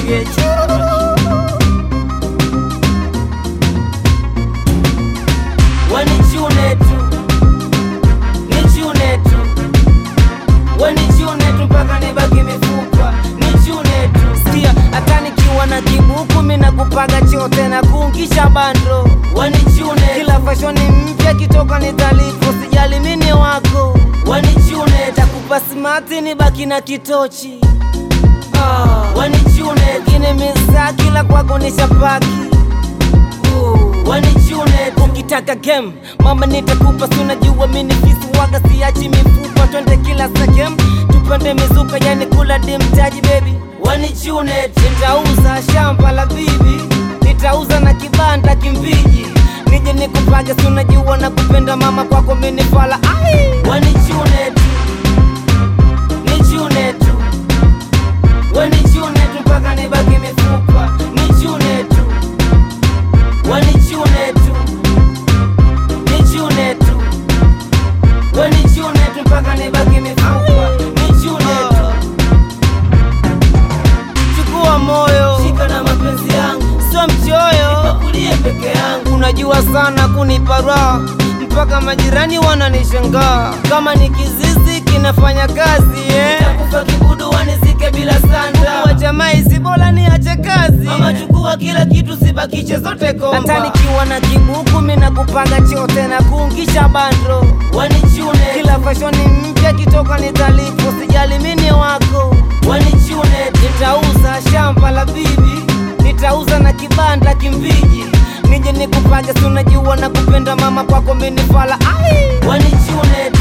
nipige wanichune tu nichune tu wanichune tu mpaka nibaki mifupa nichune tu sikia hata nikiwa na kibuku mina kupaga chote na kuungisha bando wanichune kila fashoni mpya kitoka ni talifu sijali mini wako wanichune takupa simati nibaki na kitochi ah, wanichune kine misa kila kwako ni shapaki wanichune ukitaka game mama nitakupa sunajua mini fisi waga siachi mifupa twende kila sekem tupande mizuka yani kula dimtaji bebi wanichune nitauza shamba la bibi nitauza na kibanda kimbiji nije nikupage sunajua na kupenda mama kwako mini fala ai wanichune tu nichune tu wanichune tu mpaka nibaki mifupa nichune tu wanichune tu nichune tu wanichune tu mpaka nibaki mifupa nichune tu chukua moyo shika na mapenzi yangu sio mchoyo nipakulie peke yangu unajua sana kunipa raha mpaka majirani wananishangaa kama ni kizizi kinafanya kazi eh. Nitakufa kibudu wanizike bila sanda wajamaa isi bora niache kazi mama chukua kila kitu sibakishe zote komba hata nikiwa na kibuku mina kupanga chote na kuungisha bando wanichune kila fashoni mpya kitoka ni talifu sijali mini wako wanichune nitauza shamba la bibi nitauza na kibanda kimbiji nije nikupage sunajua na kupenda mama kwako mini fala ai wanichune